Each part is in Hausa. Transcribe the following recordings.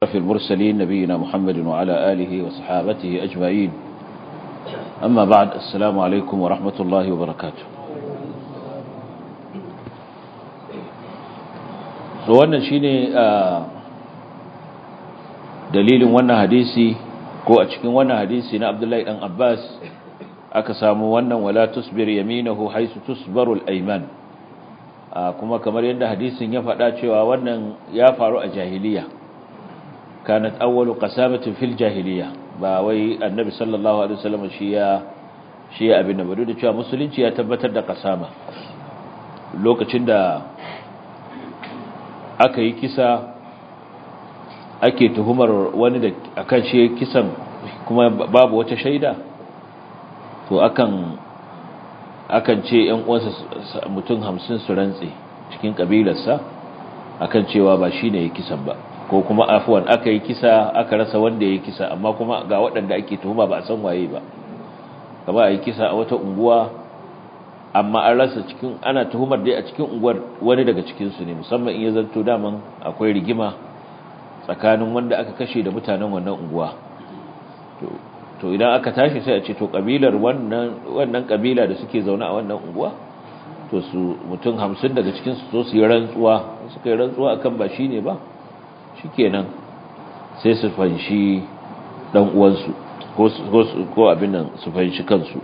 في المرسلين نبينا محمد وعلى آله وصحابته أجمعين أما بعد السلام عليكم ورحمة الله وبركاته wannan shine dalilin wannan hadisi ko a cikin wannan hadisi na Abdullahi dan Abbas aka samu wannan wala tusbir yaminahu haisu tusbarul ayman kuma kamar yadda hadisin ya faɗa cewa wannan ya faru a jahiliya kanat awwalu qasamatin fil jahiliya ba wai annabi sallallahu alaihi wasallam shi ya shi ya abin da bado da cewa musulunci ya tabbatar da kasama lokacin da aka yi kisa ake tuhumar wani da akan shi kisan kuma babu wata shaida to akan akan ce ƴan uwansa mutum 50 su rantse cikin kabilarsa akan cewa ba shine ya kisan ba ko kuma afwan aka yi kisa aka rasa wanda ya yi kisa amma kuma ga waɗanda ake tuhuma ba a san waye ba kama a yi kisa a wata unguwa amma an rasa cikin ana tuhumar dai a cikin unguwar wani daga cikinsu ne musamman in ya zanto daman akwai rigima tsakanin wanda aka kashe da mutanen wannan unguwa to idan aka tashi sai a ce to kabilar wannan wannan kabila da suke zaune a wannan unguwa to su mutum hamsin daga cikinsu so su yi rantsuwa suka yi rantsuwa akan ba shine ba shikenan sai su fanshi dan uwansu ko ko abin nan su fanshi kansu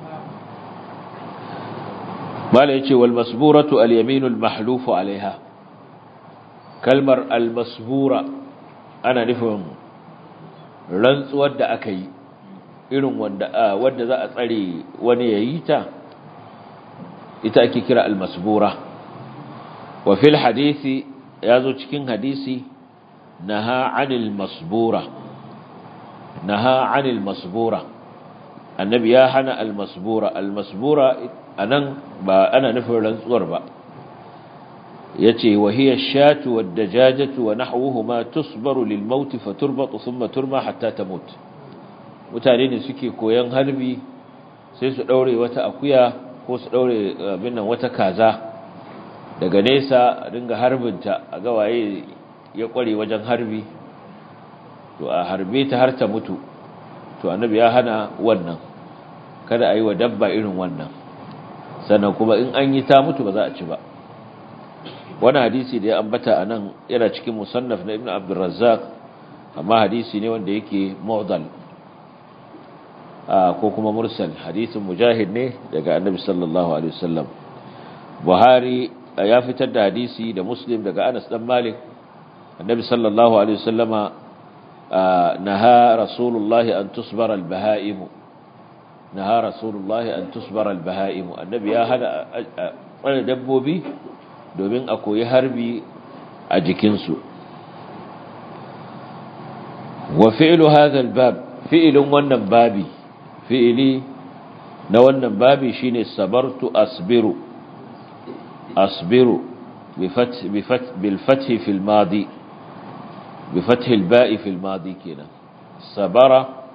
mala yace wal masburatu al yamin al mahluf alaiha kalmar al masbura ana nufin rantsuwar da aka yi irin wanda wanda za a tsare wani yayi ta ita ake kira al masbura wa fil hadisi yazo cikin hadisi نهى عن المصبورة نهى عن المصبورة النبي يا هنا المصبورة المصبورة أنا با أنا نفر لنصور با يتي وهي الشاة والدجاجة ونحوهما تصبر للموت فتربط ثم ترمى حتى تموت mutane suke koyan harbi sai su daure wata akuya ko su daure binnan wata kaza daga nesa dinga harbinta a ga waye ya kware wajen harbi to a harbe ta har ta mutu to annabi ya hana wannan kada a yi wa dabba irin wannan sannan kuma in an yi ta mutu ba za a ci ba wani hadisi da ya ambata a nan yana cikin musannaf na ibn abdurrazzaq amma hadisi ne wanda yake mu'dal ko kuma mursal hadisin mujahid ne daga annabi sallallahu alaihi wasallam buhari ya fitar da hadisi da muslim daga anas dan malik النبي صلى الله عليه وسلم نهى رسول الله أن تصبر البهائم نهى رسول الله أن تصبر البهائم النبي يا هذا أنا دبوبي domin a koyi harbi a jikinsu wa fi'lu hadha al-bab fi'lun wannan babi fi'li na wannan babi shine sabartu asbiru asbiru بفتح بفتح بالفتح في الماضي بفتح الباء في الماضي كده صبر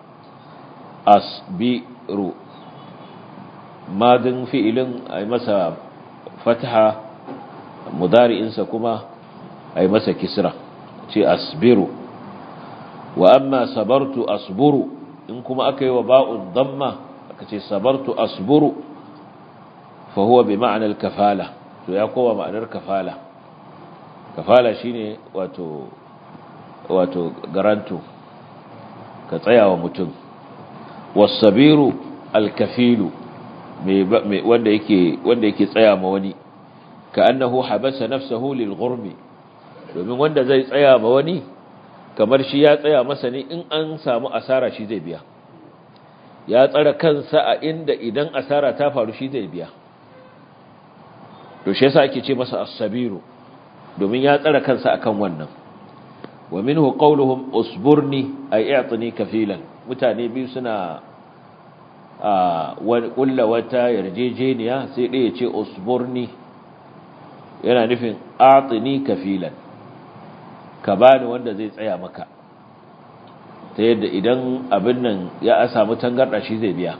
أصبر ماض فعل أي مسا فتحة مضارع إنسكما أي مسا كسرة شيء أصبر وأما صبرت أصبر إنكما أكي وباء الضمة أكي صبرت أصبر فهو بمعنى الكفالة to ya kowa ma'anar kafala kafala shine wato wato garanto ka tsaya wa mutum wasabiru alkafilu wanda yake wanda yake tsaya ma wani ka annahu habasa nafsahu lil ghurmi domin wanda zai tsaya ma wani kamar shi ya tsaya masa ne in an samu asara shi zai biya ya tsara kansa a inda idan asara ta faru shi zai biya to shi yasa ake ce masa as-sabiru domin ya tsara kansa akan wannan wa minhu qawluhum usburni ay i'tini kafilan mutane biyu suna a kulla wata yarjejeniya sai ɗaya ce usburni yana nufin a'tini kafilan ka bani wanda zai tsaya maka ta yadda idan abin nan ya samu tangarda shi zai biya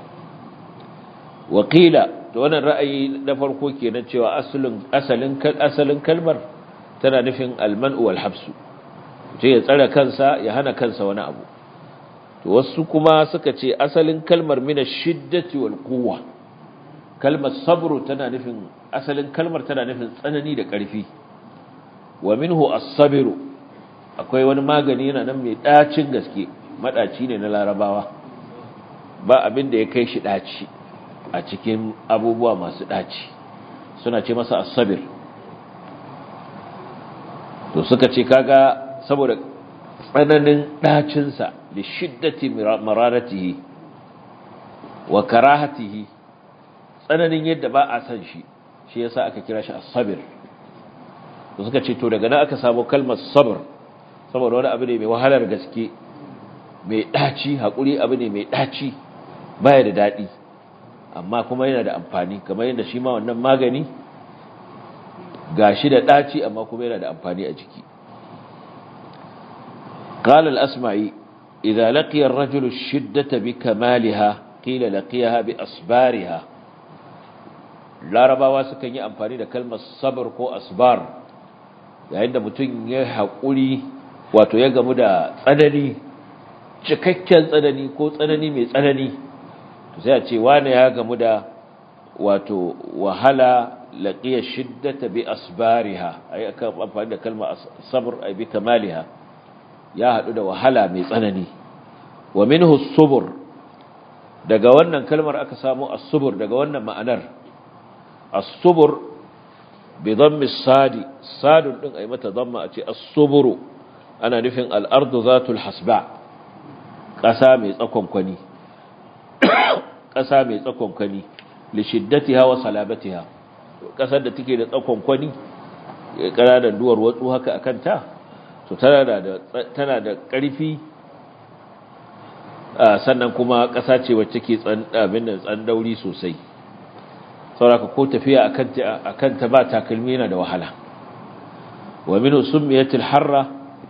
wakila to wannan ra'ayi na farko kenan cewa asalin asalin asalin kalmar tana nufin almanu wal habsu ce ya tsare kansa ya hana kansa wani abu to wasu kuma suka ce asalin kalmar mina shiddati wal quwwa kalmar sabru tana nufin asalin kalmar tana nufin tsanani da ƙarfi wa minhu as-sabru akwai wani magani yana nan mai dacin gaske madaci ne na larabawa ba abin da ya kai shi daci a cikin abubuwa masu daci suna ce masa as-sabr to suka ce kaga saboda tsananin ɗacinsa da shiddati mararatihi wa karahatihi tsananin yadda ba a san shi shi yasa aka kira shi as-sabr to suka ce to daga nan aka samu kalmar sabr saboda wani abu ne mai wahalar gaske mai ɗaci haƙuri abu ne mai ɗaci baya da daɗi amma kuma yana da amfani kamar yadda shi ma wannan magani gashi da ɗaci amma kuma yana da amfani a jiki قال الأسمعي إذا لقي الرجل الشدة بكمالها قيل لقيها بأصبارها لا ربا sukan yi amfani da kalmar sabr ko asbar yayin da mutum ya haƙuri wato ya gamu da tsanani cikakken tsanani ko tsanani mai tsanani to sai a ce wani ya gamu da wato wahala laqiya shiddata bi asbariha ay aka amfani da kalmar sabr ay bi kamaliha ya haɗu da wahala mai tsanani wa minhu subur daga wannan kalmar aka samu as-subur daga wannan ma'anar as-subur bi dhammi sadi sadun din ay mata dhamma a ce as-suburu ana nufin al-ardu zatul hasba ƙasa mai tsakonkwani ƙasa mai tsakonkwani li shiddatiha wa salabatiha ƙasar da take da tsakonkwani ƙananan duwar watsu haka akan ta to tana da ƙarfi sannan kuma ƙasa ce wacce ke tsandauri sosai sauraka ko tafiya a kanta ba takalmi yana da wahala wa minu summiyatil harra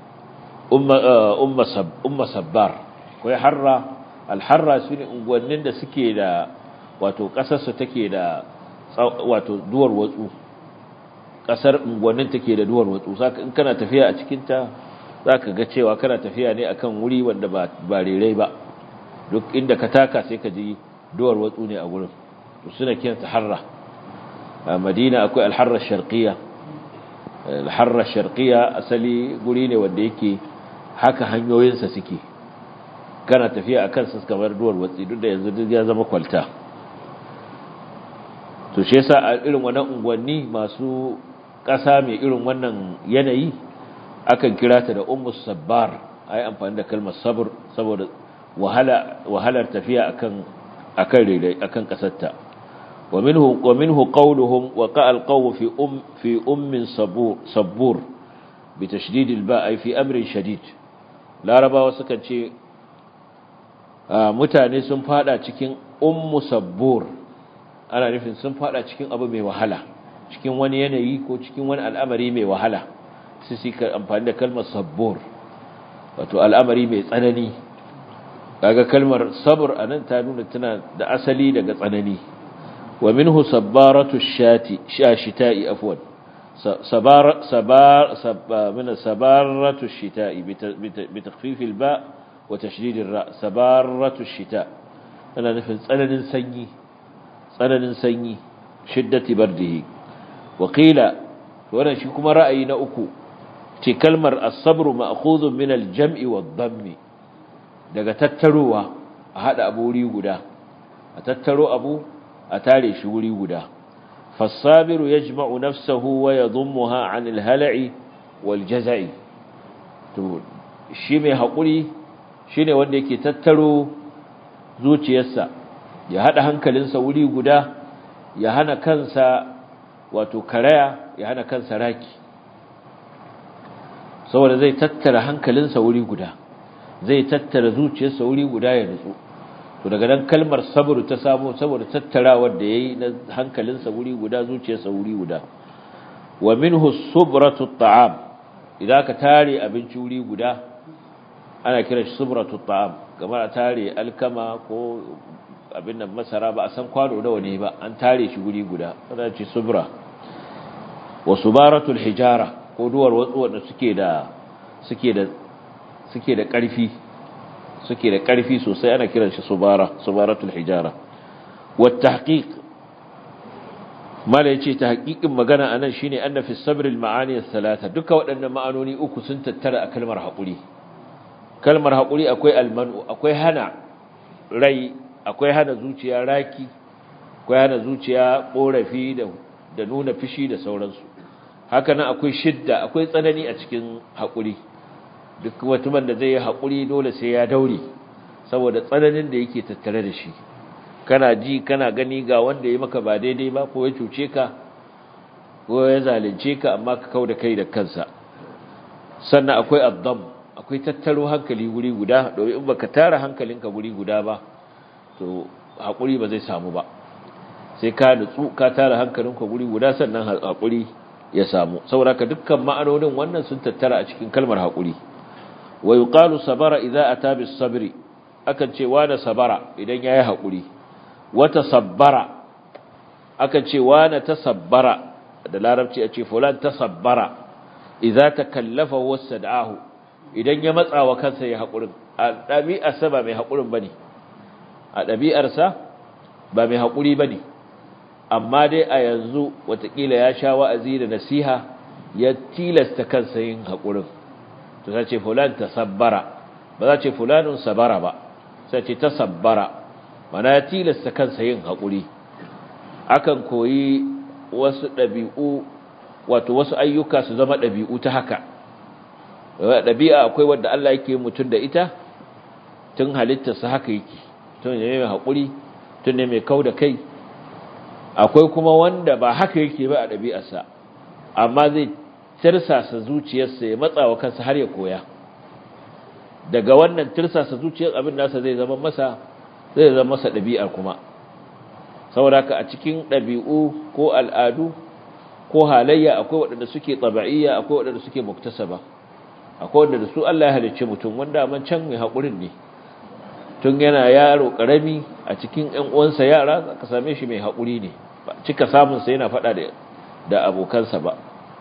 umma sabbar ko ya harra alharra su ne unguwannin da suke da wato ƙasarsu take da wato duwar watsu kasar unguwannin take da duwar watsu saka in kana tafiya a cikin ta zaka ga cewa kana tafiya ne akan wuri wanda ba ba rerai ba duk inda ka taka sai ka ji duwar watsu ne a gurin to suna kiranta harra a Madina akwai al-harra sharqiyya al-harra sharqiyya asali guri ne wanda yake haka hanyoyinsa suke kana tafiya akan su kamar duwar watsi duk da yanzu duk ya zama kwalta to shi yasa a irin wannan unguwanni masu ƙasa mai irin wannan yanayi akan kira ta da ummu sabbar ai amfani da kalmar sabr saboda wahala wahalar tafiya akan akan rere akan kasarta wa minhu wa minhu qawluhum wa qa'al qaw fi um fi ummin sabur sabur bi tashdid al ba ai fi amrin shadid larabawa sukan ce mutane sun fada cikin ummu sabbur ana nufin sun fada cikin abu mai wahala cikin wani yanayi ko cikin wani al'amari mai wahala sai su amfani da kalmar sabbur wato al'amari mai tsanani kaga kalmar sabr anan ta nuna tana da asali daga tsanani wa minhu sabbaratu shati shashita'i afwan sabar sabar min sabaratu shita'i bi takhfif al-ba wa tashdid ar-ra sabaratu shita ana nufin tsananin sanyi tsananin sanyi shiddati bardihi wakila wannan shi kuma ra'ayi na uku ce kalmar as-sabru ma'khudhun min al-jam'i wad-dammi daga tattarowa a hada abu wuri guda a tattaro abu a tare shi wuri guda fas-sabiru yajma'u nafsahu wa yadhummuha 'an al-hala'i wal-jaza'i to shi mai hakuri shine wanda yake tattaro zuciyarsa ya haɗa hankalinsa wuri guda ya hana kansa wato karaya ya hana kansa raki saboda zai tattara hankalinsa wuri guda zai tattara zuciyarsa wuri guda ya nutsu to daga nan kalmar sabru ta samu saboda tattarawar da yayi na hankalinsa wuri guda zuciyarsa wuri guda wa minhu subratu at'am idan ka tare abinci wuri guda ana kira shi subratu at'am kamar a tare alkama ko abin nan masara ba a san kwano nawa ne ba an tare shi guri guda ana ce subra wa subaratul hijara ko duwar watsu wanda suke da suke da suke da ƙarfi suke da ƙarfi sosai ana kiran shi subara subaratul hijara wa tahqiq mala yace tahqiqin magana anan shine anna fi sabr al ma'ani thalatha duka waɗannan ma'anoni uku sun tattara a kalmar haƙuri kalmar haƙuri akwai almanu akwai hana rai akwai hana zuciya raki akwai hana zuciya korafi da da nuna fishi da sauransu haka nan akwai shidda akwai tsanani a cikin haƙuri duk mutumin da zai yi haƙuri dole sai ya daure saboda tsananin da yake tattare da shi kana ji kana gani ga wanda ya maka ba daidai ba ko ya cuce ka ko ya zalunce ka amma ka kau da kai da kansa sannan akwai addam akwai tattaro hankali guri guda domin in baka tara hankalinka guri guda ba to haƙuri ba zai samu ba sai ka nutsu ka tara hankalinka guri guda sannan haƙuri ya samu saboda ka dukkan ma'anonin wannan sun tattara a cikin kalmar haƙuri wa yuqalu sabara idza ata bis sabri akan ce wa da sabara idan yayi haƙuri wa tasabbara akan ce wa na tasabbara da larabci a ce fulan tasabbara idza takallafa wasad'ahu idan ya matsa wa kansa ya haƙurin a ɗabi'arsa ba mai haƙurin bane a ɗabi'arsa ba mai haƙuri bane amma dai a yanzu watakila ya sha wa'azi da nasiha ya tilasta kansa yin haƙurin to ta ce fulan tasabbara ba za ce fulanun sabara ba sai ce tasabbara mana ya tilasta kansa yin haƙuri akan koyi wasu ɗabi'u wato wasu ayyuka su zama ɗabi'u ta haka ɗabi'a akwai wadda Allah yake mutum da ita tun halittarsa haka yake tun ne mai haƙuri tun ne mai kau da kai akwai kuma wanda ba haka yake ba a ɗabi'arsa amma zai tirsasa zuciyarsa ya matsa wa kansa har ya koya daga wannan tirsasa zuciyar abin nasa zai zama masa zai zama masa ɗabi'ar kuma saboda ka a cikin ɗabi'u ko al'adu ko halayya akwai waɗanda suke tsaba'iyya akwai waɗanda suke muktasaba akwai waɗanda su Allah ya halicce mutum wanda man can mai haƙurin ne tun yana yaro ƙarami a cikin ƴan uwansa yara ka same shi mai haƙuri ne ba cika samun sa yana faɗa da da abokansa ba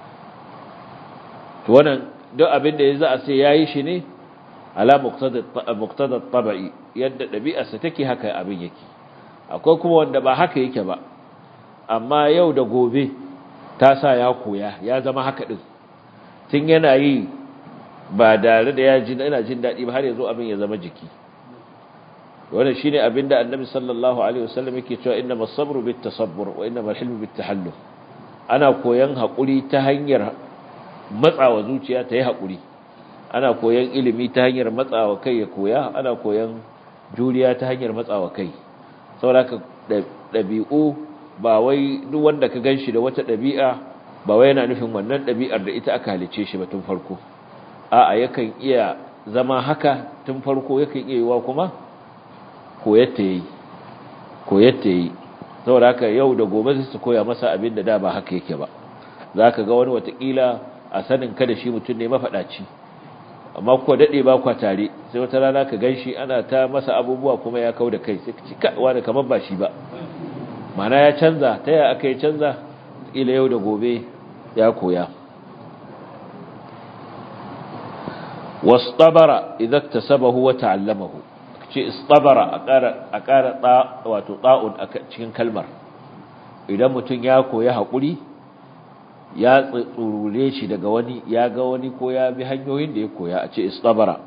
to wannan duk abin da ya za a sai yayi shi ne ala muqtada tabai yadda ɗabi'arsa take haka abin yake akwai kuma wanda ba haka yake ba amma yau da gobe ta sa ya koya ya zama haka din tun yana yi ba tare da ya ji yana jin daɗi ba har yazo abin ya zama jiki wannan shine abin da annabi sallallahu alaihi wasallam yake cewa innamas sabru bit tasabbur wa innamal hilmu bit tahallum ana koyan hakuri ta hanyar matsawa zuciya ta yi hakuri ana koyan ilimi ta hanyar matsawa kai ya koya ana koyan juriya ta hanyar matsawa kai saboda dabi'u ba wai duk wanda ka ganshi da wata dabi'a ba wai yana nufin wannan dabi'ar da ita aka halice shi ba tun farko a'a yakan iya zama haka tun farko yakan iya yiwa kuma koyatta yi koyatta yi saboda haka yau da gobe sai su koya masa abin da da ba haka yake ba zaka ga wani watakila a sanin ka da shi mutum ne mafaɗaci amma ko daɗe ba kwa tare sai wata rana ka gan shi ana ta masa abubuwa kuma ya kau da kai sai ka ci wani kamar ba shi ba mana ya canza ta yaya aka yi canza ila yau da gobe ya koya wastabara idan tasabahu wa ta'allamahu ce istabara a ƙara a ƙara wato ta'un a cikin kalmar idan mutum ya koya haƙuri ya tsurure shi daga wani ya ga wani ko ya bi hanyoyin da ya koya a ce istabara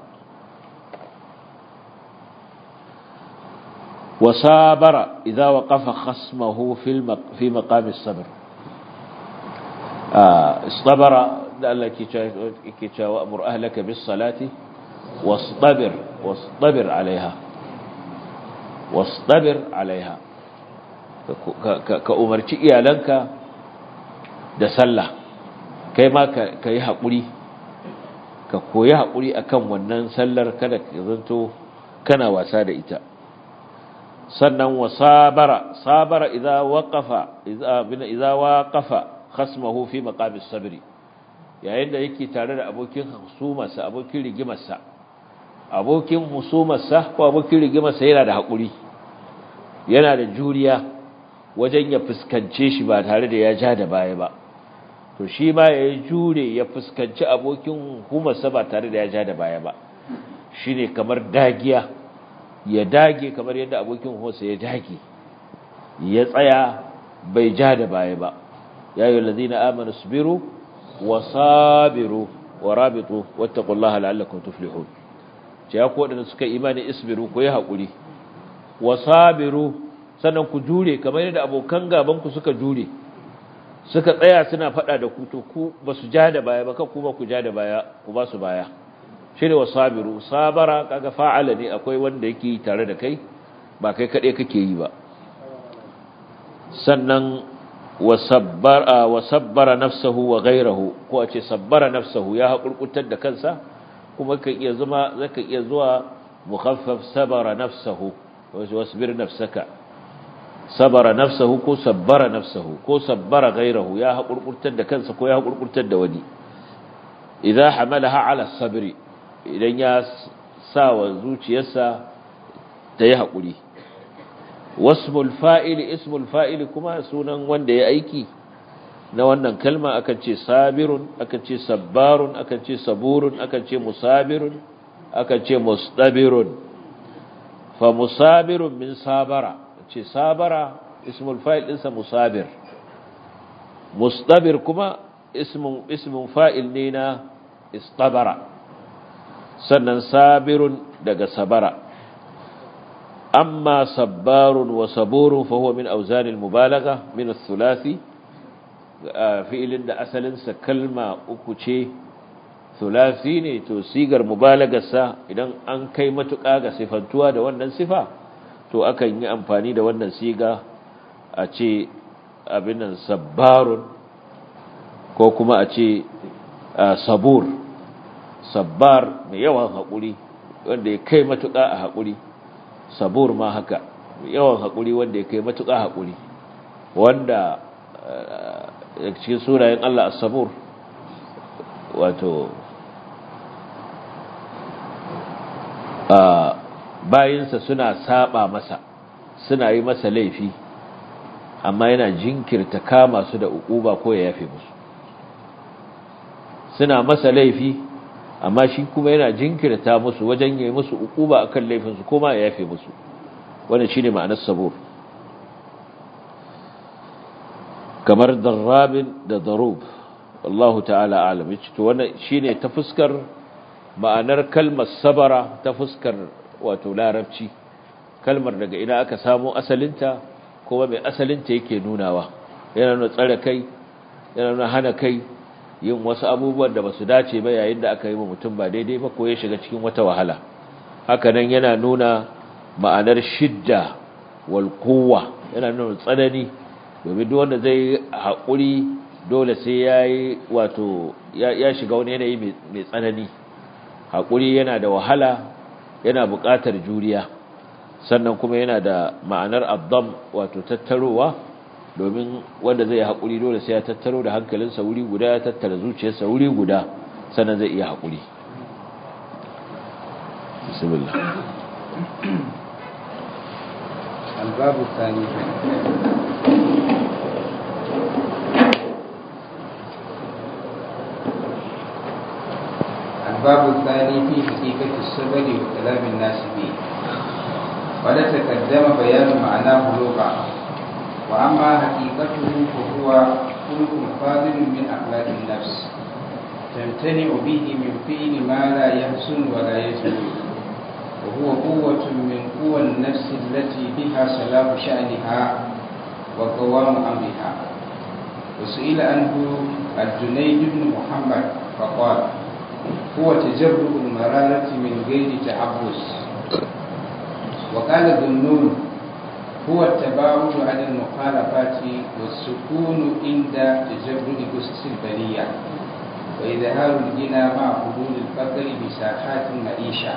wasabara idza waqafa khasmahu fi maqam as-sabr istabara da Allah ke cewa ke cewa amur ahlaka bis salati wastabir wastabir alaiha wastabir alaiha ka umarci iyalanka da sallah kai ma ka yi haƙuri ka koyi haƙuri akan wannan sallar kada ka zanto kana wasa da ita sannan wa sabara sabara idza waqafa idza bin idza waqafa khasmahu fi maqamis sabri yayin da yake tare da abokin husumarsa abokin rigimarsa abokin husumarsa ko abokin rigimarsa yana da haƙuri yana da juriya wajen ya fuskance shi ba tare da ya ja da baya ba to shi ma ya jure ya fuskanci abokin humarsa ba tare da ya ja da baya ba shi ne kamar dagiya ya dage kamar yadda abokin humarsa ya dage ya tsaya bai ja da baya ba ya yi lazina amanu sabiru wa sabiru wa rabitu wattaqullaha la'allakum tuflihun ce ya ku wadanda suka imani isbiru ku yi haƙuri wa sabiru sannan ku jure kamar yadda abokan gaban ku suka jure suka tsaya suna faɗa da ku to ku ba su ja da baya ba kan kuma ku ja da baya ku ba su baya shi ne wa sabiru sabara kaga fa'ala ne akwai wanda yake tare da kai ba kai kaɗai kake yi ba sannan wa sabbara nafsahu wa gairahu ko a ce sabbara nafsahu ya haƙurƙutar da kansa kuma kan iya zama zaka iya zuwa mukhaffaf sabara nafsahu wasbir nafsaka sabara nafsahu ko sabbara nafsahu ko sabbara gairahu ya haƙurƙurtar da kansa ko ya haƙurƙurtar da wani idza hamalaha ala sabri idan ya sa wa zuciyarsa ta yi haƙuri wasmul fa'ili ismul fa'ili kuma sunan wanda ya aiki na wannan kalma akan ce sabirun akan ce sabbarun akan ce saburun akan ce musabirun akan ce mustabirun fa musabirun min sabara ce sabara ismul fa'il ɗinsa musabir mustabir kuma ismun ismun fa'il ne na istabara sannan sabirun daga sabara أما صبار وصبور فهو من أوزان المبالغة من الثلاثي فإل إن أسل كلمة أكوشي ثلاثي ne to sigar mubalagarsa idan an kai matuƙa ga sifantuwa da wannan sifa to akan yi amfani da wannan siga a ce abin nan sabbarun ko kuma a ce sabur sabbar mai yawan haƙuri wanda ya kai matuƙa a haƙuri sabur ma haka yawan haƙuri wanda ya kai matuƙa haƙuri wanda cikin sunayen Allah as-sabur wato bayinsa suna saba masa suna yi masa laifi amma yana jinkirta kama su da ukuba ko ya yafe musu suna masa laifi amma shi kuma yana jinkirta musu wajen yi musu ukuba akan laifinsu kuma ya yafe musu wannan shine ma'anar sabur kamar darrabin da darub wallahu ta'ala alam yace to wannan shine ta fuskar ma'anar kalmar sabara ta fuskar wato larabci kalmar daga ina aka samu asalinta kuma mai asalinta yake nunawa yana nuna tsare kai yana nuna hana kai yin wasu abubuwan da ba su dace ba yayin da aka yi wa mutum ba daidai ba ko ya shiga cikin wata wahala hakanan yana nuna ma'anar shidda wal quwwa yana nuna tsanani domin duk wanda zai haƙuri dole sai yayi wato ya shiga wani yanayi mai tsanani haƙuri yana da wahala yana buƙatar juriya sannan kuma yana da ma'anar abdam wato tattarowa domin wanda zai haƙuri dole sai ya tattaro da hankalinsa wuri guda ya tattara zuciyarsa wuri guda sannan zai iya haƙuri bismillah الباب الثاني الباب الثاني في حقيقة الصبر وكلام الناس فيه قد تقدم بيان معناه لغة وأما حقيقته فهو خلق فاضل من أخلاق النفس تمتنع به من فعل ما لا يحسن ولا يجوز وهو قوة من قوى النفس التي بها صلاح شأنها وقوام أمرها وسئل عنه الجنيد بن محمد فقال هو تجرب المرارة من غير تعبس وقال ذنون هو التباعد عن المخالفات والسكون عند تجرد قصص البرية وإظهار الغنى مع حلول الفقر بساحات المعيشة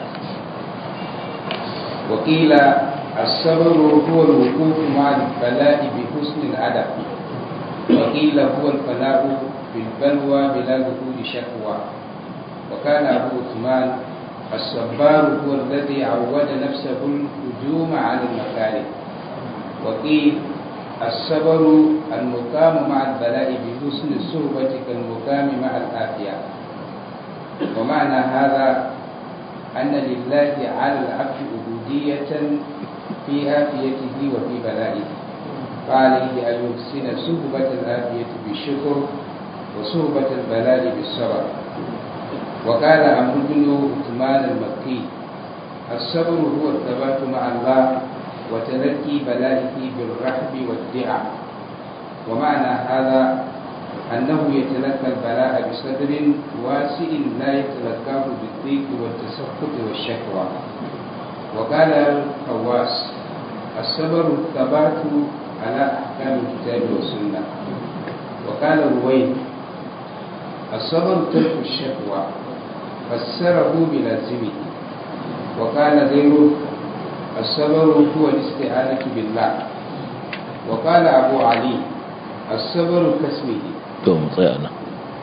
وقيل الصبر هو الوقوف مع البلاء بحسن الأدب وقيل هو الفلاء بالبلوى بلا ظهور شكوى وكان أبو عثمان الصبار هو الذي عود نفسه الهجوم على المكاره وقيل الصبر المقام مع البلاء بحسن الصحبة كالمقام مع الآفية ومعنى هذا أن لله على العبد عبودية في آفيته وفي بلائه فعليه أن يحسن صحبة الآفية بالشكر وصحبة البلاء بالصبر وقال عمرو بن عثمان المكي الصبر هو الثبات مع الله وتلقي بلائه بالرحب والدعاء ومعنى هذا أنه يتلقى البلاء بصدر واسع لا يتلقاه بالضيق والتسخط والشكوى وقال الخواس الصبر الثبات على أحكام الكتاب والسنة وقال رويد الصبر ترك الشكوى فسره بلازمه وقال غيره الصبر هو الاستعانة بالله وقال أبو علي الصبر كاسمه to mu tsaya nan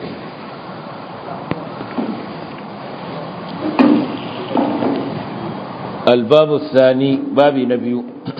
الباب الثاني باب نبي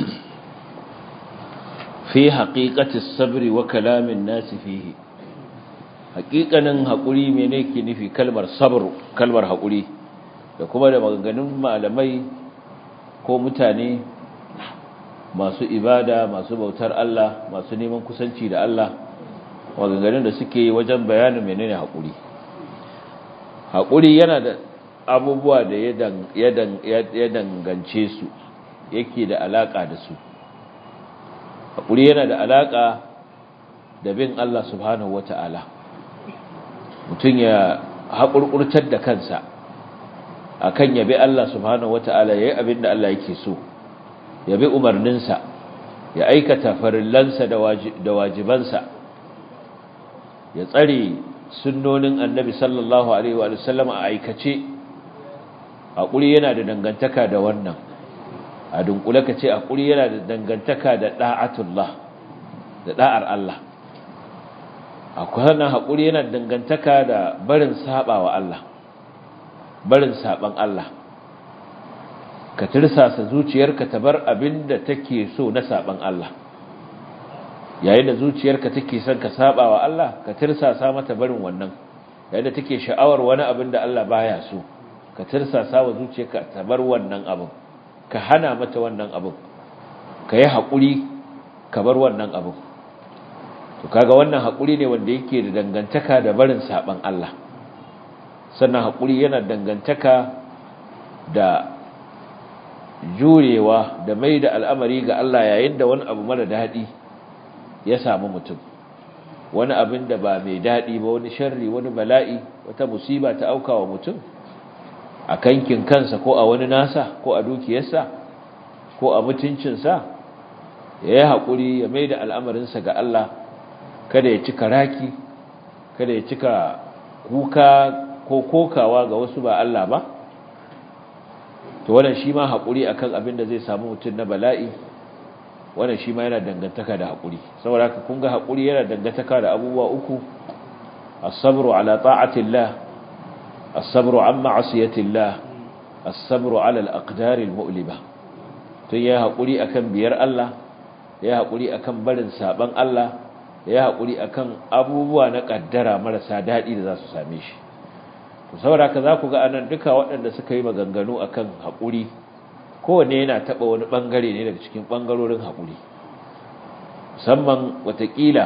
في حقيقة الصبر وكلام الناس فيه haƙiƙanin haƙuri mene ke nufi kalmar sabr kalmar haƙuri da kuma da maganganun malamai ko mutane masu ibada masu bautar Allah masu neman kusanci da Allah maganganun da suke yi wajen bayanin menene haƙuri haƙuri yana da abubuwa da ya dangance su yake da alaƙa da su haƙuri yana da alaƙa da bin Allah subhanahu wata'ala mutum ya haƙurƙurtar da kansa akan yabi Allah subhanahu wata'ala yayi abin da Allah yake so yabi umarninsa ya aikata farillansa da wajibansa ya tsare sunnonin annabi sallallahu alaihi wa sallam a aikace haƙuri yana da dangantaka da wannan a dunkule ka ce haƙuri yana da dangantaka da ɗa'atullah da ɗa'ar Allah akwai wannan haƙuri yana da dangantaka da barin saɓa wa Allah barin saɓan Allah ka tirsasa zuciyarka ta bar abin da take so na saɓan Allah yayin da zuciyarka take son ka saɓa wa Allah ka tirsasa mata barin wannan yayin da take sha'awar wani abin da Allah baya so ka tirsasa wa zuciyarka ta bar wannan abin ka hana mata wannan abin ka yi haƙuri ka bar wannan abin to kaga wannan haƙuri ne wanda yake da dangantaka da barin saɓan Allah sannan haƙuri yana dangantaka da jurewa da mai da al'amari ga Allah yayin da wani abu mara daɗi ya samu mutum wani abin da ba mai daɗi ba wani sharri wani bala'i wata musiba ta auka wa mutum a kankin kansa ko a wani nasa ko a dukiyarsa ko a mutuncinsa ya yi haƙuri ya mai da al'amarinsa ga Allah kada ya cika raki kada ya cika kuka ko kokawa ga wasu ba Allah ba to wannan shi ma haƙuri akan abin da zai samu mutum na bala'i wannan shi ma yana dangantaka da haƙuri saboda haka kun ga haƙuri yana dangantaka da abubuwa uku as-sabru ala ta'atillah as-sabru an ma'asiyatillah as-sabru ala al-aqdar al-mu'liba tun ya haƙuri akan biyar Allah ya haƙuri akan barin saban Allah ya haƙuri akan abubuwa na ƙaddara marasa daɗi da za su same shi saboda haka za ku ga anan duka waɗanda suka yi maganganu akan haƙuri kowanne yana taɓa wani ɓangare ne daga cikin ɓangarorin haƙuri musamman watakila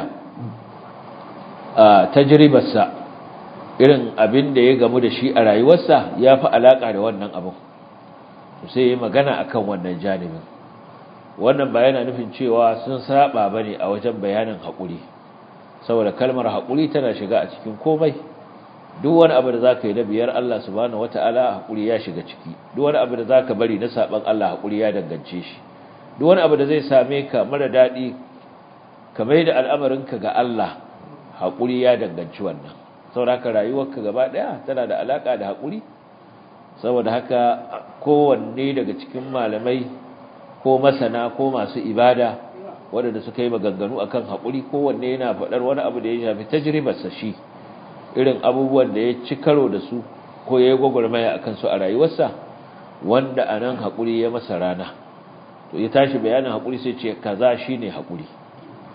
a tajribarsa irin abin da ya gamu da shi a rayuwarsa ya fi alaƙa da wannan abin sai yi magana akan wannan janibin wannan ba yana nufin cewa sun saba ba ne a wajen bayanin haƙuri saboda kalmar haƙuri tana shiga a cikin komai duk wani abu da za ka yi na biyar Allah subhanahu wata'ala haƙuri ya shiga ciki duk wani abu da za ka bari na saɓan Allah haƙuri ya dangance shi duk wani abu da zai same ka mara daɗi ka mai da al'amarinka ga Allah haƙuri ya danganci wannan saboda haka rayuwarka gaba ɗaya tana da alaƙa da haƙuri saboda haka kowanne daga cikin malamai ko masana ko masu ibada waɗanda suka yi maganganu akan haƙuri kowanne yana faɗar wani abu da ya shafi tajribarsa shi irin abubuwan da ya ci karo da su ko ya yi gwagwarmaya a kansu a rayuwarsa wanda a nan haƙuri ya masa rana to ya tashi bayanin haƙuri sai ce kaza shi ne haƙuri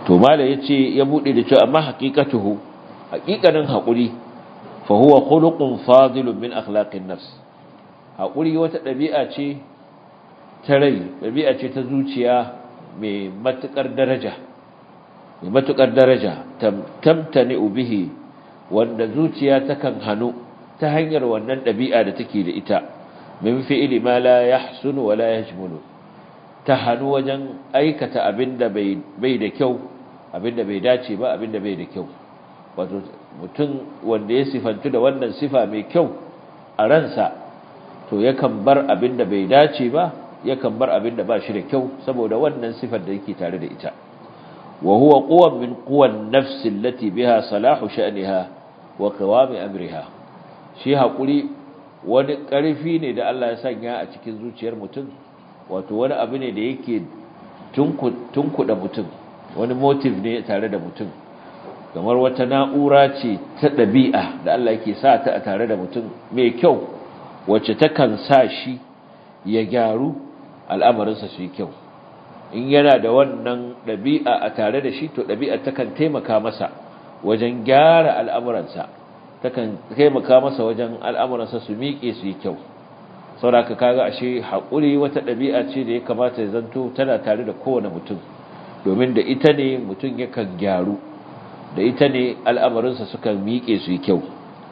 to mala yace ya bude da cewa amma haqiqatuhu haqiqanin hakuri fa huwa khuluqun fadilun min akhlaqin nafs hakuri wata dabi'a ce ta rai dabi'a ce ta zuciya mai matukar daraja mai matukar daraja tamtani bihi wanda zuciya takan hanu ta hanyar wannan dabi'a da take da ita min fi'li ma la yahsunu wa la yajmulu ta hannu wajen aikata abinda bai da kyau abinda bai dace ba abinda bai da kyau wato mutum wanda ya sifantu da wannan sifa mai kyau a ransa to yakan bar abinda bai dace ba yakan bar abinda ba shi da kyau saboda wannan sifar da yake tare da ita wa huwa quwwan min quwwan nafs allati biha salahu sha'niha wa qawam amriha shi hakuri wani ƙarfi ne da Allah ya sanya a cikin zuciyar mutum wato wani abu ne da yake tunkuɗa mutum wani motive ne tare da mutum kamar wata na'ura ce ta ɗabi'a da Allah yake sa ta a tare da mutum mai kyau wacce takan sa shi ya gyaru al'amarinsa su yi kyau in yana da wannan ɗabi'a a tare da shi to ɗabi'a takan taimaka masa wajen gyara al'amuransa takan taimaka masa wajen al'amuransa su miƙe su yi kyau sauraka kaga ashe haƙuri wata ɗabi'a ce da ya kamata ya zanto tana tare da kowane mutum domin da ita ne mutum yakan gyaru da ita ne al'amarinsa suka miƙe su yi kyau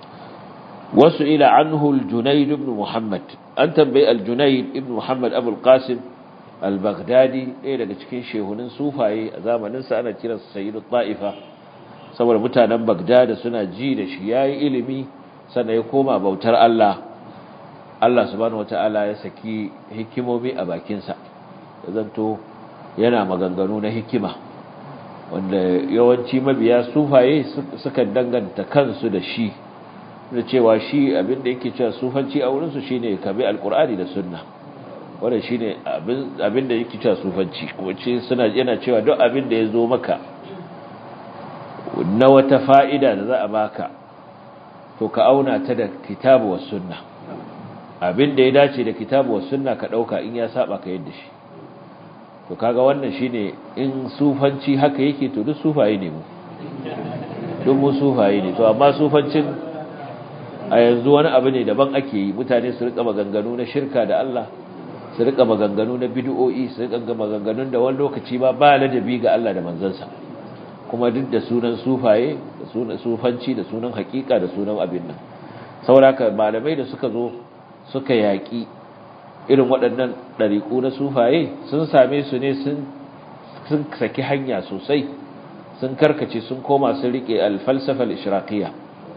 wasu ila anhu al-junayd ibn muhammad an tambayi al-junayd ibn muhammad abul qasim al-baghdadi ɗaya daga cikin shehunin sufaye a zamaninsa ana kiransa sayyidu ta'ifa saboda mutanen bagdada suna ji da shi yayi ilimi sannan ya koma bautar Allah Allah subhanahu wata'ala ya saki hikimomi a bakinsa ya zanto yana maganganu na hikima wanda yawanci mabiya sufaye suka danganta kansu da shi da cewa shi abinda yake cewa sufanci a wurinsu shine kabi alkur'ani da sunna wanda shine abinda yake cewa sufanci wacce suna yana cewa duk abinda ya zo maka na wata fa'ida da za a baka to ka auna ta da kitabu was sunna abin da ya dace da kitabu wa sunna ka dauka in ya saba ka yadda shi to kaga wannan shine in sufanci haka yake to duk sufaye ne mu duk mu sufaye ne to amma sufancin a yanzu wani abu ne daban ake yi mutane su rika maganganu na shirka da Allah su rika maganganu na bid'o'i su rika maganganun da wani lokaci ba ba ladabi ga Allah da manzansa kuma duk da sunan sufaye da sunan sufanci da sunan hakika da sunan abin nan saboda malamai da suka zo suka yaƙi irin waɗannan ɗariƙu na sufaye sun same su ne sun saki hanya sosai sun karkace sun koma sun riƙe alfalsafal ishraqiya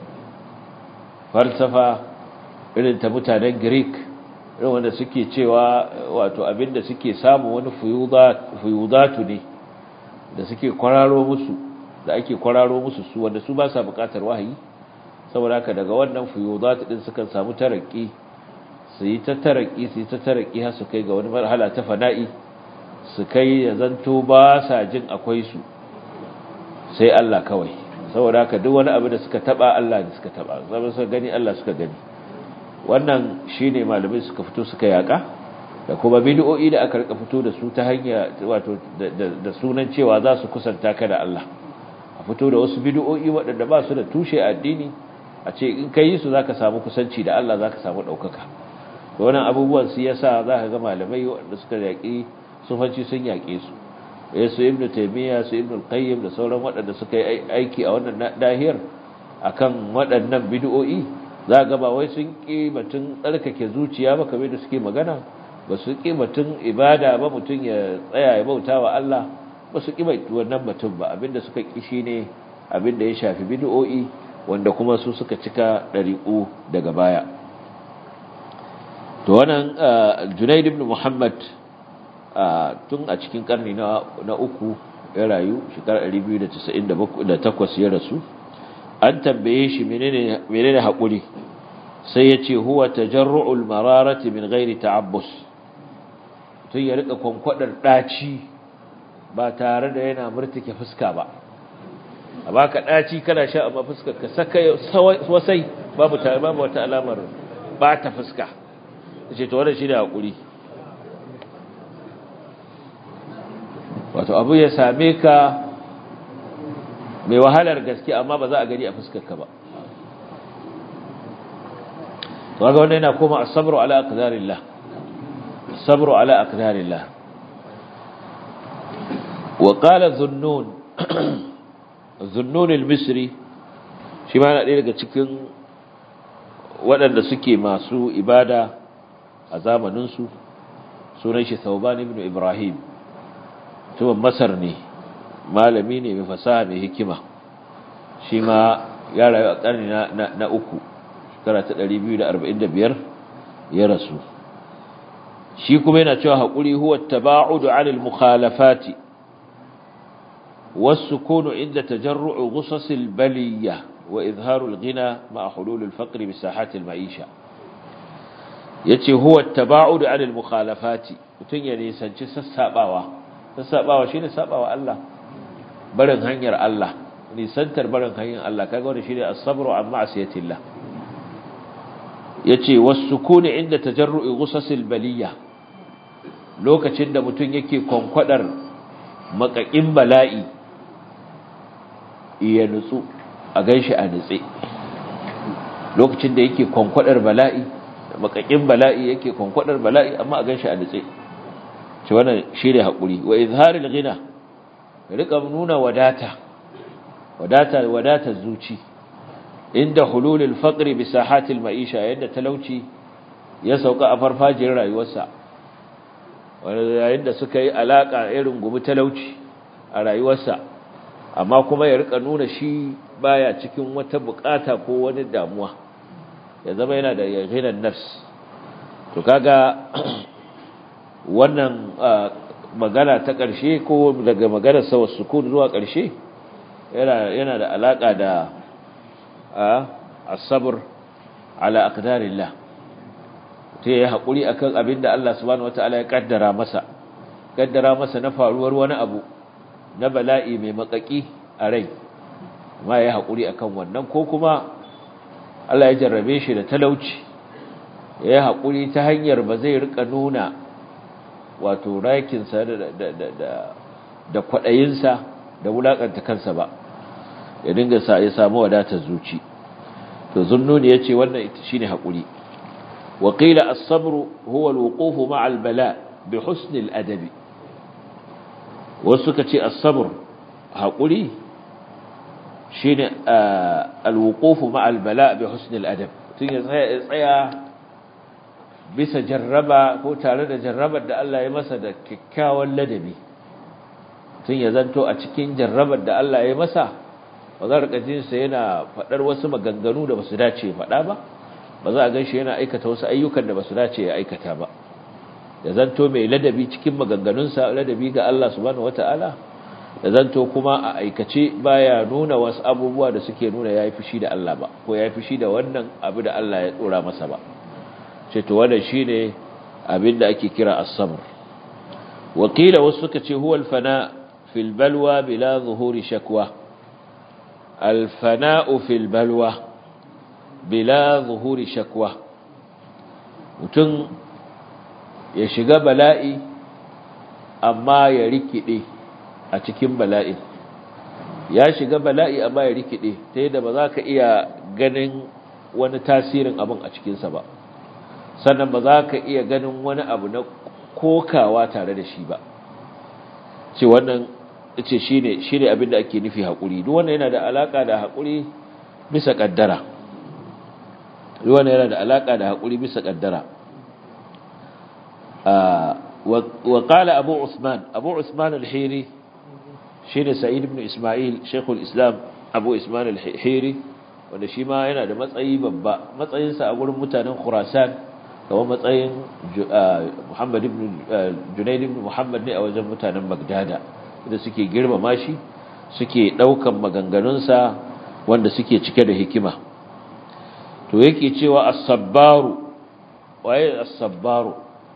falsafa irin ta mutanen greek irin wanda suke cewa wato abinda suke samu wani fuyudatu ne da suke kwararo musu da ake kwararo musu su wanda su ba sa buƙatar wahayi saboda haka daga wannan fuyudatu din sukan samu taraki su yi ta taraki su yi ta taraki har su kai ga wani marhala ta fana'i su kai ya zanto ba sa jin akwai su sai Allah kawai saboda haka duk wani abu da suka taba Allah ne suka taba zama suka gani Allah suka gani wannan shine malamai suka fito suka yaka da kuma bid'o'i da aka rika fito da su ta hanya wato da sunan cewa za su kusanta ka da Allah a fito da wasu bid'o'i waɗanda ba su da tushe addini a ce in kai su zaka samu kusanci da Allah zaka samu daukaka to wannan abubuwan su yasa zaka ga malamai waɗanda suka yaki sufanci sun yake su su ibnu taymiya su ibnu qayyim da sauran waɗanda suka yi aiki a wannan dahiyar akan waɗannan bid'o'i za ga ba wai sun ki batun tsarkake zuciya ba kamar da suke magana ba su ki batun ibada ba mutum ya tsaya ya bauta wa Allah ba su ki wannan batun ba abinda suka ki shine abinda ya shafi bid'o'i wanda kuma su suka cika ɗariƙu daga baya to wannan Junaid ibn Muhammad tun a cikin karni na uku ya rayu shekarar 298 ya rasu an tambaye shi menene haƙuri sai ya ce huwa tajarru'ul mararati min ghairi ta'abbus tun ya rika kwankwadar ɗaci ba tare da yana murtuke fuska ba a baka ɗaci kana sha amma fuskar ka saka wasai babu babu wata alamar ba ta fuska ce to wannan shi da haƙuri wato abu ya same ka mai wahalar gaske amma ba za a gani a fuskarka ba waga wannan yana koma as-sabru ala aqdarillah as-sabru ala aqdarillah wa qala dhunnun dhunnun al-misri shi ma yana daga cikin waɗanda suke masu ibada a zamanin su sunan shi Thawban ibn Ibrahim tuban Masar ne malami ne mai fasaha mai hikima shi ma ya rayu a ƙarni na uku shekara ta 245 ya rasu shi kuma yana cewa haƙuri huwa taba'udu 'anil mukhalafati was-sukunu inda tajarru'u ghusasil baliyya wa izharul ghina ma'a hululil faqri bi sahatil ma'isha yace huwa taba'udu 'anil mukhalafati mutun ya nisanci sassabawa sassabawa shine sabawa Allah barin hanyar Allah nisantar barin hanyar Allah kaga wannan shine as-sabru an ma'siyatillah yace was-sukuni inda tajarru'i ghusasil baliyya lokacin da mutun yake konkwadar makakin bala'i ya nutsu a ganshi a nutse lokacin da yake konkwadar bala'i makakin bala'i yake konkwadar bala'i amma a ganshi a nutse ce wannan shine hakuri wa izharil ghina rika nuna wadata wadata wadata zuci inda hululul faqri bi sahatil ma'isha yadda talauci ya sauka a farfajiyar rayuwarsa yayin da suka yi alaka irin gumi talauci a rayuwarsa amma kuma ya rika nuna shi baya cikin wata bukata ko wani damuwa ya zama yana da yaqinan nafs to kaga wannan magana ta ƙarshe ko daga maganar sa sukun zuwa ƙarshe yana yana da alaka da as-sabr ala aqdarillah ta yi haƙuri akan abin da Allah subhanahu wata'ala ya kaddara masa kaddara masa na faruwar wani abu na bala'i mai makaki a rai ma ya haƙuri akan wannan ko kuma Allah ya jarrabe shi da talauci ya yi haƙuri ta hanyar ba zai rika nuna wato rakinsa da kwaɗayinsa da wulaƙanta kansa ba ya dinga sa ya samu wadatar zuci to zunnuni ya ce wannan shi ne haƙuri وقيل الصبر هو الوقوف مع البلاء بحسن الأدب وسكتي الصبر هقولي شين آه الوقوف مع البلاء بحسن الأدب tsaya bisa jarraba ko tare da jarrabar da Allah ya masa da kyakkyawan ladabi tun ya zanto a cikin jarrabar da Allah ya masa ba za a jinsa yana faɗar wasu maganganu da ba su dace faɗa ba ba za a gan shi yana aikata wasu ayyukan da ba su dace ya aikata ba da zanto mai ladabi cikin maganganunsa ladabi ga Allah subhanahu wata'ala da zanto kuma a aikace baya nuna wasu abubuwa da suke nuna yayi fushi da Allah ba ko yayi fushi da wannan abu da Allah ya tsora masa ba ce to wannan shine abin da ake kira as-sabr wakila wasu suka ce huwa al-fana fil balwa bila zuhuri shakwa al-fana'u fil balwa bila zuhuri shakwa mutum ya shiga bala'i amma ya rikide a cikin bala'i ya shiga bala'i amma ya rikide ta yadda ba za ka iya ganin wani tasirin abin a cikinsa ba sannan ba za ka iya ganin wani abu na kokawa tare da shi ba ce wannan ce shi ne abin da ake nufi haƙuri duk wannan yana da alaƙa da haƙuri bisa ƙaddara wannan yana da alaka da hakuri bisa kaddara wa qala abu usman abu usman al-hiri shine sa'id ibn isma'il shaykhul islam abu usman al-hiri wanda shi ma yana da matsayi babba matsayin sa a gurin mutanen khurasan kamar matsayin muhammad ibn junayd ibn muhammad ne a wajen mutanen bagdada da suke girmama shi suke daukan maganganunsa wanda suke cike da hikima to yake cewa as-sabbaru waye as-sabbaru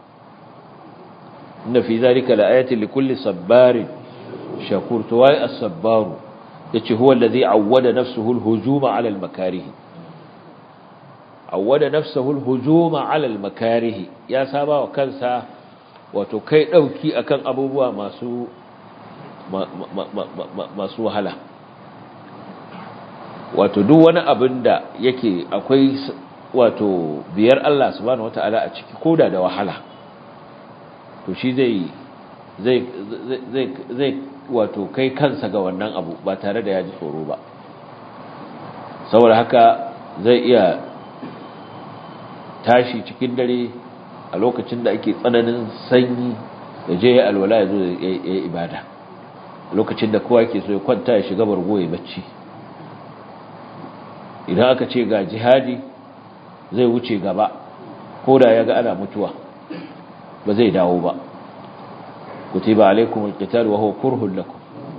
inna fi zalika laayatin likulli sabbarin shakur to waye as-sabbaru yace huwa alladhi awwada nafsuhu al-hujuma 'ala al-makarih awwada nafsuhu al-hujuma 'ala al-makarih ya saba wa kansa wato kai dauki akan abubuwa masu masu wahala wato duk wani abin da yake akwai wato biyar Allah subhanahu wataala a ciki koda da wahala to shi zai zai zai zai wato kai kansa ga wannan abu ba tare da ya ji tsoro ba saboda haka zai iya tashi cikin dare a lokacin da ake tsananin sanyi ya je ya alwala ya zo ya yi ibada lokacin da kowa ke so ya kwanta ya shiga bargo ya bacci idan aka ce ga jihadi zai wuce gaba ko da ya ga ana mutuwa ba zai dawo ba kutiba alaikum alqital wa huwa kurhun lakum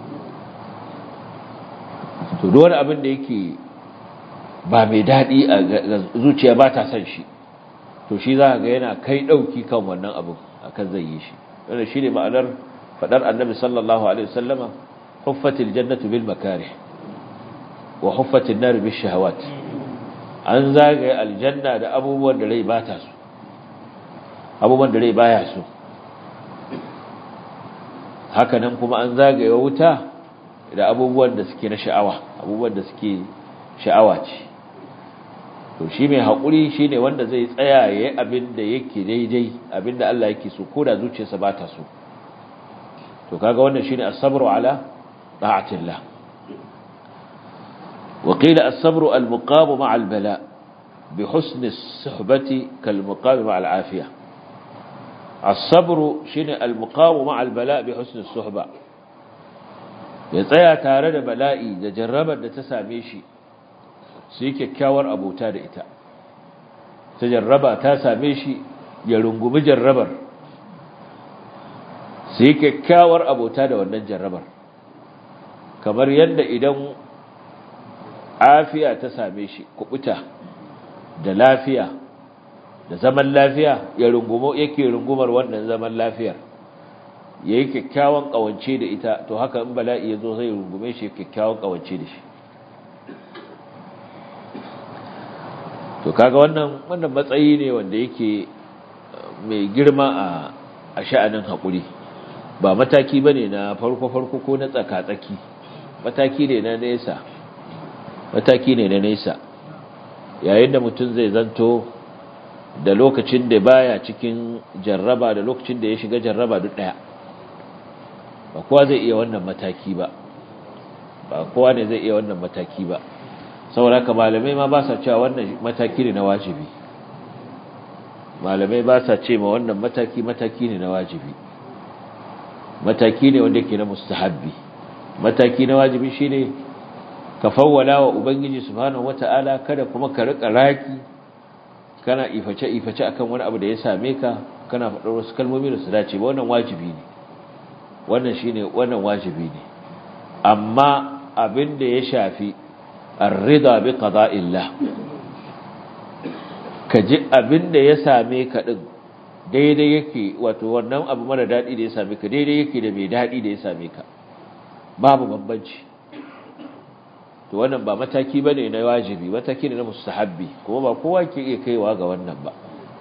to duk wani abin da yake ba mai dadi a zuciya ba ta san shi to shi za ga yana kai dauki kan wannan abin akan zai yi shi wannan shine ma'anar fadar annabi sallallahu alaihi wasallama huffatil jannatu bil makarih wa huffatin nar bil shahawat an zagaye aljanna da abubuwan da rai ba ta so abubuwan da rai baya so haka nan kuma an zagaye wuta da abubuwan da suke na sha'awa abubuwan da suke sha'awa ce to shi mai haƙuri shi ne wanda zai tsaya ya yi abin da yake daidai abin da Allah yake so ko da zuciyarsa ba ta so to kaga wannan shi ne asabru ala ta'atillah وقيل الصبر المقام مع البلاء بحسن الصحبة كالمقام مع العافية الصبر شنو المقام مع البلاء بحسن الصحبة يتسيا tare da bala'i da jarrabar da ta same shi sai kyakkyawar abota da ita ta jarraba ta same shi ya rungumi jarrabar sai kyakkyawar abota da wannan jarrabar kamar yadda idan afiya ta same shi kubuta da lafiya da zaman lafiya ya rungumo yake rungumar wannan zaman lafiyar yayi kyakkyawan kawance da ita to haka in bala'i yazo zai rungume shi kyakkyawan kawance da shi to kaga wannan wannan matsayi ne wanda yake mai girma a a sha'anin hakuri ba mataki bane na farko farko ko na tsaka tsaki mataki ne na nesa mataki ne na nesa yayin da mutum zai zanto da lokacin da baya cikin jarraba da lokacin da ya shiga jarraba duk daya ba kowa zai iya wannan mataki ba ba kowa ne zai iya wannan mataki ba saboda haka malamai ma ba sa cewa wannan mataki ne na wajibi malamai ba sa ce ma wannan mataki mataki ne na wajibi mataki ne wanda yake na mustahabbi mataki na wajibi shine ka fawwala wa ubangiji subhanahu wata'ala kada kuma ka rika raki kana iface iface akan wani abu da ya same ka kana faɗar wasu kalmomi da su dace ba wannan wajibi ne wannan shine wannan wajibi ne amma abin da ya shafi ar-ridha bi qada'illah ka ji abin da ya same ka din daidai yake wato wannan abu mara dadi da ya same ka daidai yake da mai dadi da ya same ka babu bambanci to wannan ba mataki bane na wajibi mataki ne na mustahabbi kuma ba kowa ke iya kaiwa ga wannan ba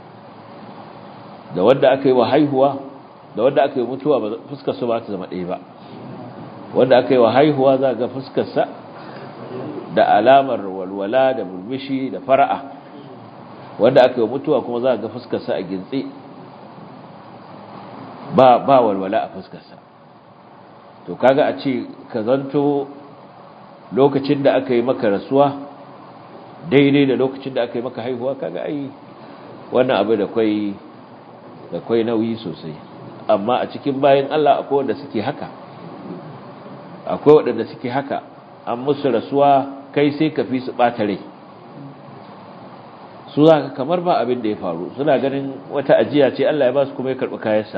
da wanda aka yi wa haihuwa da wanda aka yi mutuwa ba fuskar su ba ta zama ɗaya ba wanda aka yi wa haihuwa za ga fuskar sa da alamar walwala da burmishi da fara'a wanda aka yi mutuwa kuma za ga fuskar sa a gintse ba ba walwala a fuskar sa to kaga a ce ka zanto lokacin da aka yi maka rasuwa daidai da lokacin da aka yi maka haihuwa kaga ai wannan abu da kwai da kwai nauyi sosai amma a cikin bayan Allah akwai wanda suke haka akwai wanda suke haka an musu rasuwa kai sai ka fi su bata rai su za ka kamar ba abin da ya faru suna ganin wata ajiya ce Allah ya ba su kuma ya karɓi kayansa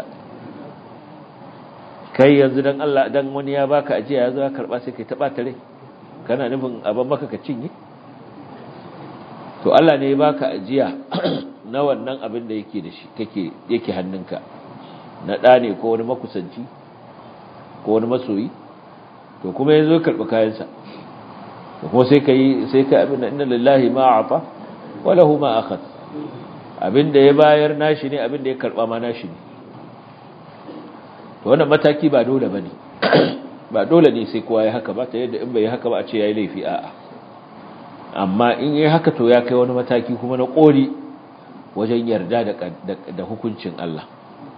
kai yanzu dan Allah dan wani ya baka ajiya ya zo ya karɓa sai kai ta bata rai kana nufin abin maka ka cinye to Allah ne ya baka ajiya na wannan abin da yake da shi kake yake hannunka na ɗa ne ko wani makusanci ko wani masoyi to kuma yanzu ya karɓi kayansa to kuma sai kai sai ka abin da inna lillahi ma a'ta wa lahu ma akhad abin da ya bayar nashi ne abin da ya karɓa ma nashi ne to wannan mataki ba dole bane ba dole ne sai kowa ya haka ba ta yadda in bai haka ba a ce yayi laifi a'a amma in yi haka to ya kai wani mataki kuma na ƙori wajen yarda da hukuncin Allah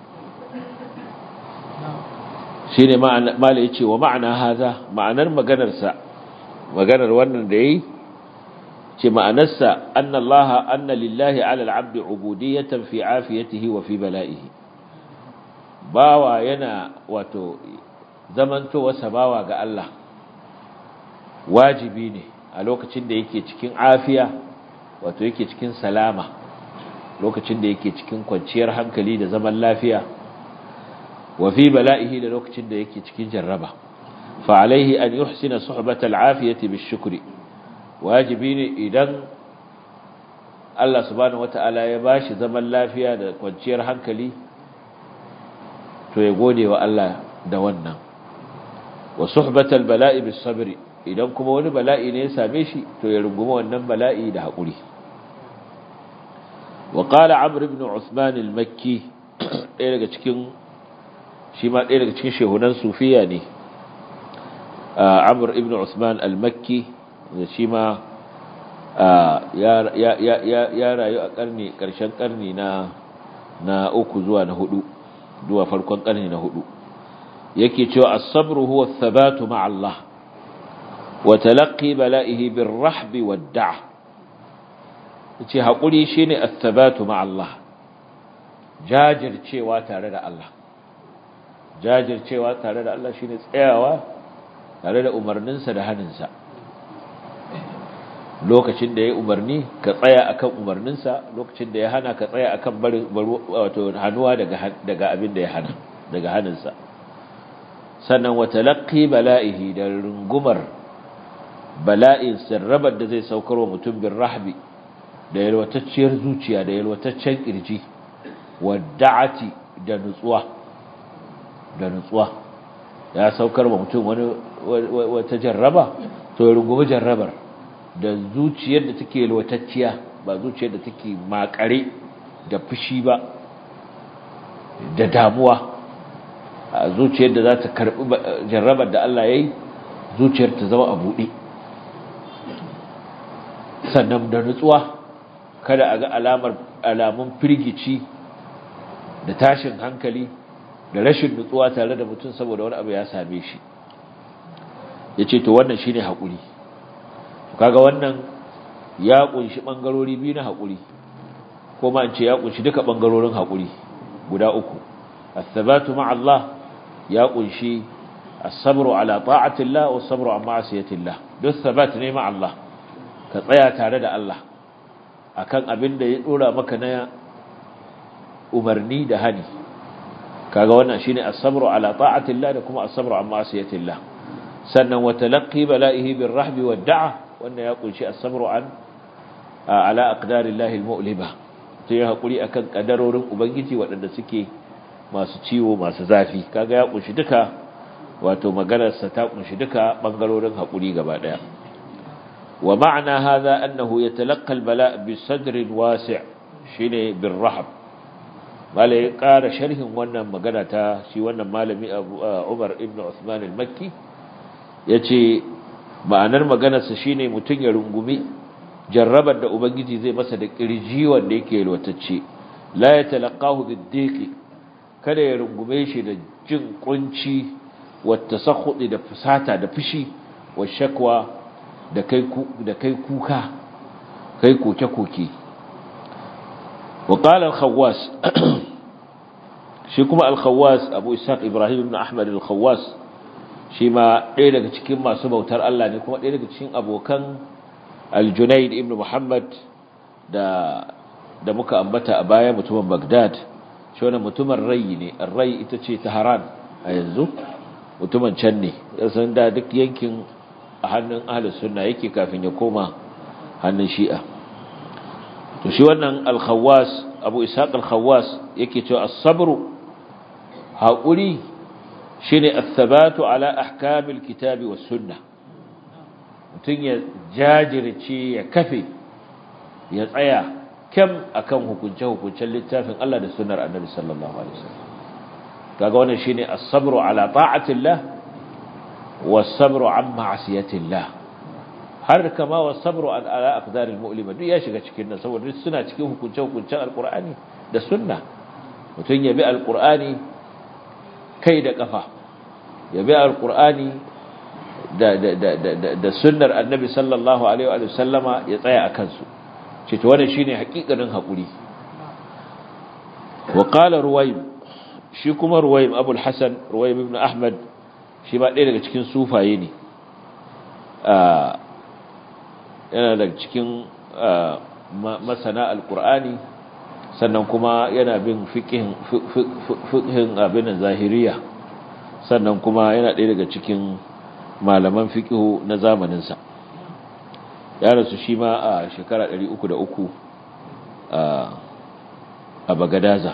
shi ne mala ya ce wa ma'ana haza ma'anar maganarsa maganar wannan da ya yi ce ma'anarsa anna Allah anna lillahi ala al'abdi ubudiyatan fi afiyatihi wa fi bala'ihi bawa yana wato zamantowarsa bawa ga Allah wajibi ne a lokacin da yake cikin afiya wato yake cikin salama lokacin da yake cikin kwanciyar hankali da zaman lafiya wa fi bala'ihi da lokacin da yake cikin jarraba fa alaihi an yuhsina suhbata al'afiyati bishukri wajibi ne idan Allah subhanahu wata'ala ya bashi zaman lafiya da kwanciyar hankali to ya gode wa Allah da wannan wa suhbatal bala'i bis sabri idan kuma wani bala'i ne ya same shi to ya rungumi wannan bala'i da haƙuri wa qala amr ibn usman al-makki ɗaya daga cikin shi ma ɗaya daga cikin shehunan sufiya ne amr ibn usman al-makki da shi ma ya rayu a ƙarni ƙarshen ƙarni na na uku zuwa na hudu zuwa farkon ƙarni na hudu yake cewa as-sabru huwa ath-thabatu ma'a Allah wa talaqqi bala'ihi bir-rahb wad-da' yace hakuri shine ath-thabatu ma'a Allah jajircewa tare da Allah jajircewa tare da Allah shine tsayawa tare da umarninsa da haninsa lokacin da ya umarni ka tsaya akan umarninsa lokacin da ya hana ka tsaya akan bari wato hanuwa daga daga abin da ya hana daga haninsa sannan wa talaqqi bala'ihi da rungumar bala'in sirrabar da zai saukar wa mutum bin rahbi da yalwatacciyar zuciya da yalwataccen kirji wa da'ati da nutsuwa da nutsuwa ya saukar wa mutum wani wata jarraba to ya rungumi jarrabar da zuciyar da take yalwatacciya ba zuciyar da take makare da fushi ba da damuwa a zuciyar da za ta karbi jarrabar da Allah ya yi zuciyar ta zama a buɗe sannan da nutsuwa kada a ga alamar alamun firgici da tashin hankali da rashin nutsuwa tare da mutum saboda wani abu ya same shi ya ce to wannan shine haƙuri kaga wannan ya ƙunshi ɓangarori biyu na haƙuri ko ma in ce ya ƙunshi duka ɓangarorin haƙuri guda uku as-sabatu ma'a Allah ya ƙunshi as-sabru ala ta'atillah wa as-sabru an ma'asiyatillah duk sabat ne ma'a Allah ka tsaya tare da Allah akan abin da ya dora maka na umarni da hani kaga wannan shine as-sabru ala ta'atillah da kuma as-sabru an ma'asiyatillah sannan wa talaqqi bala'ihi bir-rahbi wad-da'a wannan ya kunshi as-sabru an ala aqdarillahi al-mu'liba sai hakuri akan kadarorin ubangiji waɗanda suke masu ciwo masu zafi kaga ya kunshi duka wato maganar sa ta kunshi duka bangarorin hakuri gaba daya wa ma'ana hadha annahu yatalaqqa al-bala' bi sadrin wasi' shine bir-rahb malai ƙara sharhin wannan magana ta shi wannan malami Umar ibn Uthman al-Makki yace ma'anar maganarsa shine mutum ya rungumi jarrabar da ubangiji zai masa da kirji wanda yake lwatacce la yatalaqahu bid-diqi kada ya rungume shi da jin kunci wata sakhudi da fusata da fushi wa shakwa da kai da kai kuka kai koke-koke wa qala al-khawwas shi kuma al-khawwas abu ishaq ibrahim ibn ahmad al-khawwas shi ma ɗaya daga cikin masu bautar Allah ne kuma ɗaya daga cikin abokan al-junayd ibn muhammad da da muka ambata a baya mutumin bagdad shi wannan mutumin rai ne rai ita ce taharan a yanzu mutumin can ne san da duk yankin a hannun ahlus sunna yake kafin ya koma hannun shi'a to shi wannan al-khawwas abu ishaq al-khawwas yake cewa as-sabru haƙuri shine as-sabatu ala ahkamil kitabi was sunnah mutun ya jajirce ya kafe ya tsaya kam akan hukunce hukuncen littafin Allah da sunnar Annabi sallallahu alaihi wasallam kaga wannan shine as-sabru ala ta'atillah was-sabru an ma'asiyatillah har kama wa sabru an ala aqdaril mu'lima duk ya shiga cikin nan saboda suna cikin hukunce hukuncen alqur'ani da sunna mutun ya bi alqur'ani kai da kafa ya bi alqur'ani da da da da da sunnar annabi sallallahu alaihi wa sallama ya tsaya akan su ce to wannan shine hakikanin hakuri wa qala ruwaym shi kuma ruwaym abul hasan ruwaym ibn ahmad shi ba ɗaya daga cikin sufaye ne yana daga cikin masana alkur'ani sannan kuma yana bin fiƙin abin zahiriya sannan kuma yana ɗaya daga cikin malaman fiƙihu na zamaninsa ya rasu shi ma a shekara 303 a bagadaza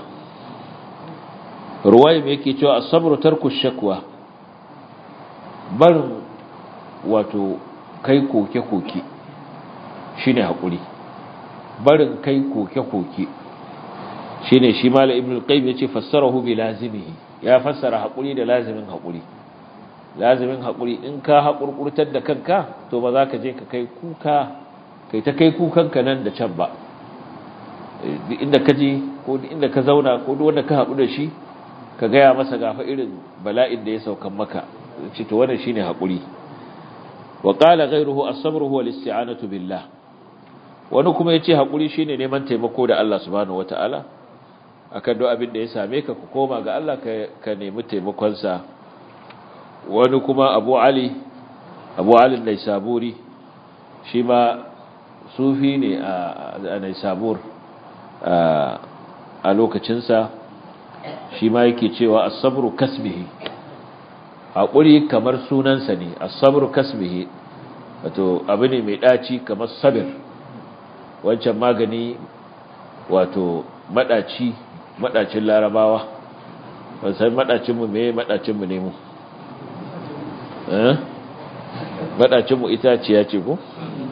ruwaye mai yake cewa asabar tarku shakwa barin wato kai koke-koke shi ne haƙuri barin kai koke-koke shi ne shi mala ibn al-qaim ya ce fassarahu bi lazimihi ya fassara haƙuri da lazimin haƙuri lazimin haƙuri in ka haƙurƙurtar da kanka to ba za ka je ka kai kuka kai ta kai kukanka nan da can ba duk inda ka je ko duk inda ka zauna ko duk wanda ka haɗu da shi ka gaya masa gafa irin bala'in da ya saukan maka ce to wannan shine haƙuri wa qala ghayruhu as-sabru huwa al-isti'anatu billah wani kuma yace haƙuri shine neman taimako da Allah subhanahu wataala akan duk abin da ya same ka ku koma ga Allah ka nemi taimakon sa wani kuma Abu Ali Abu Ali Naisaburi shi ma sufi ne a Naisabur a lokacin sa shi ma yake cewa as-sabru kasbihi haƙuri kamar sunansa ne as-sabru kasbihi wato abu ne mai ɗaci kamar sabir wancan magani wato maɗaci maɗacin larabawa wasan maɗacinmu me maɗacinmu ne mu maɗacinmu itaciya ce ko?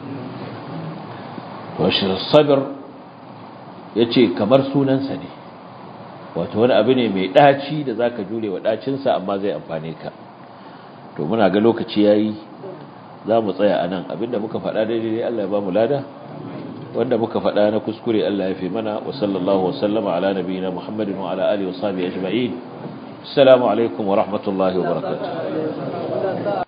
washe sabir ya ce kamar sunansa ne wato wani abu ne mai ɗaci da za ka jure wa ɗacinsa amma zai amfane ka to muna ga lokaci ya yi za mu tsaya a nan abinda muka faɗa daidai Allah ya ba mu lada wanda muka faɗa na kuskure Allah ya fi mana wa sallallahu wasallama ala nabiyina Muhammadin wa ala alihi wa sahbihi ajma'in assalamu alaikum wa rahmatullahi wa barakatuh